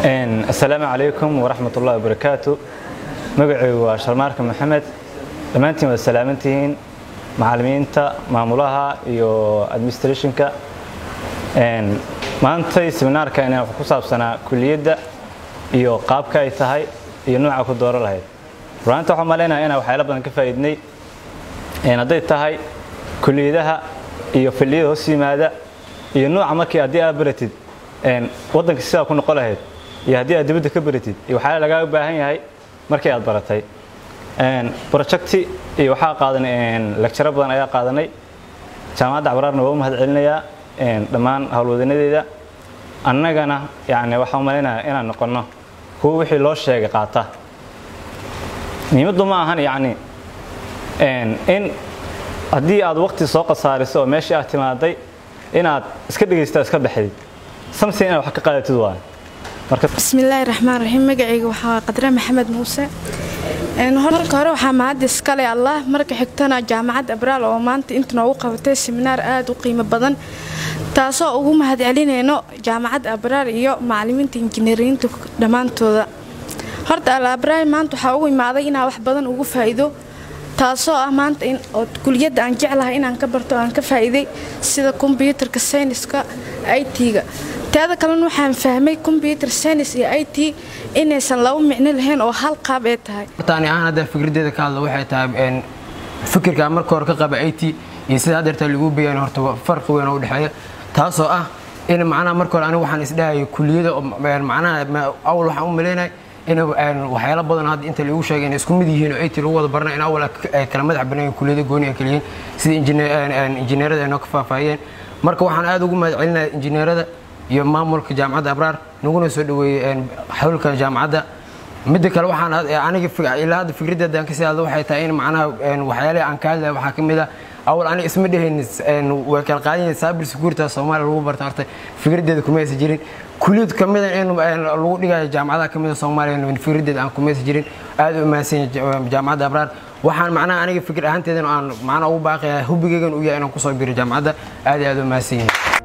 asalaamu calaykum waraxmat ullahi wabarakaatu magacaygu waa sharmaarka maxamed dhammaantiin waad salaamantihiin macallimiinta maamulaha iyo administrationka maantay seminaarkan wax ku saabsanaa kuliyadda iyo qaabka ay tahay iyo nooca ku dooro lahayd runaanta waxaan malaynaya inaan waxyaala badan ka faa'iidnay hadday tahay kuliyadaha iyo filliyada hoos yimaada iyo nooca markii haddii aad baratid waddanka sidaa ku noqon lahayd iyo haddii aad dibadda ka baratid iyo waxyaala lagaaga baahan yahay markii aad baratay projecti iyo waxaa qaadanay lecturo badan ayaa qaadanay jaamacadda cabraarna waa u mahad celinayaa dhammaan howlwadanadeeda annagana yani waxaan u malaynayaa inaan noqonno kuwa wixii loo sheegay qaata muhiimaddu ma ahan yacni in haddii aad waqti soo khasaariso oo meeshii aad timaaday inaad iska dhegaysta iska baxdid samsin inaad wax ka qaadatid waa bismillaahi raxmaan raxiim magacayga waxaa qadre maxamed muuse marka hore waxaa mahad iskale allah marka xigtana jaamacad abraal oo maanta inta noogu qabatay seminaar aada u qiimo badan taasoo ugu mahad celinayno jaamacad abraar iyo macalimiinta injineeriyiinta dhammaantooda horta al abraar maanta waxaa ugu imaaday inaa wax badan ugu faa'iido taasoo ah maanta oo kuliyadda aan jeclahay inaan ka barto aan ka faa'iiday sida kombyuutarka sayniska i t-ga teeda kalena waxaan fahmay kombyuutar saynis iyo i t inaysan laba micno lahayn oo hal qaab ee tahay hortaani ahaan hadda fikradeeda ka hadlo waxay tahay fikirka marka hore ka qaba i t iyo sida haddeerta lagu bayaan horta farqi weyn oo udhexeeya taasoo ah in macnaha marka hore anigu waxaan isdhahaya kuliyada macnaha awal waxaan u malaynay in waxyaalo badan hadda inta lagu sheegay inay isku mid yihiin oo it lagu wada barna in awal ay kala madax banaayeen kuliyada gooni ay kaliyihiin sida injineerada ay noo ka faahfaahiyeen marka waxaan aada ugu mahad celinaya injineerada iyo maamulka jaamacadda abraar naguna soo dhaweeyey xawlka jaamacadda midda kale waxaan aniga ilaa hadda fikraddeeda aan kasii hadlo waxay tahay in macnaha waxyaalaha aan ka hadlaya waxaa ka mid ah awal aniga isma dhehaynin way kala qaadanyeen cyber security soomaaliya lagu barta horta fikraddeeda kumaysa jirin kuliyad ka mida in lagu dhigayo jaamacadaha ka mida soomaaliya fikraddeeda aan kumaysa jirin aada u mahadsan jaamacadda abraar waxaan macnaha aniga fikir ahaanteedan aan macnaha ugu baaqaya hubigeygan u yahay inaan kusoo biro jaamacadda aad iyo aad u mahadsan yihin